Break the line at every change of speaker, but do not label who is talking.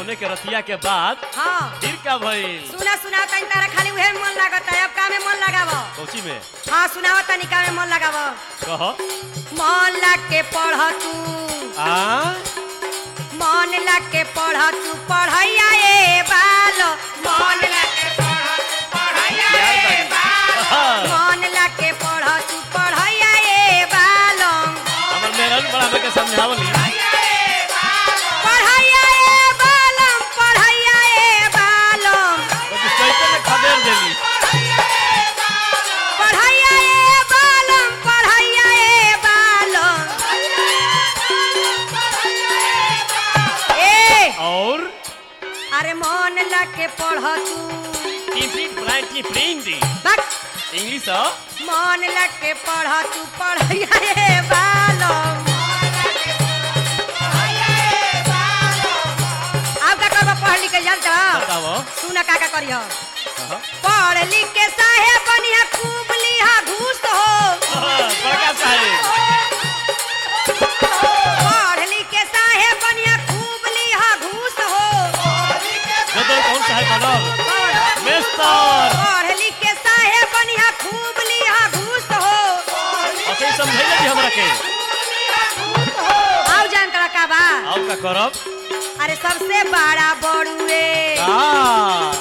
गौने के रतिया के बाद
हाँ
फिर का भइल
सुना सुना तनी तारा खाली उहे में मन लागत है अब का में मन लगाव
कौची में
हाँ सुनाओ तनी का में मन लगाव
कह
मन लग के पढ़ तू
आ
मन लग के पढ़ तू पढ़ैया ए बाल मन लग के पढ़ तू पढ़ैया ए बाल मन लग के पढ़ तू पढ़ैया ए बाल
हमर मेरन बड़ा हमके समझावली
पढ़ैया ए बालम पढ़ैया ए बालम
तो कैसे में खदेड़ देली
पढ़ैया ए बालम पढ़ैया ए बालम ए
और
अरे मन लग के पढ़ तू
टिफिन फ्राई टिफिन दी
बक
इंग्लिश हो
मन लग के पढ़ तू पढ़ैया ए बालम अब का करबो पढ़ लिख के जानत
बताओ
सुन का का करियो
कह
पढ़ लिख के साहेब बनिया खूब लिहा घूस हो
बड़का साहेब
पढ़ लिख के साहेब बनिया खूब लिहा घूस हो
जदर कौन साहेब बनल मेस्तर
पढ़ लिख के साहेब बनिया खूब लिहा घूस हो
ऐसे ही समझैले जी हमरा के
आओ जान करा का बा
आओ का करब
अरे सबसे बड़ा बड़ुए
आ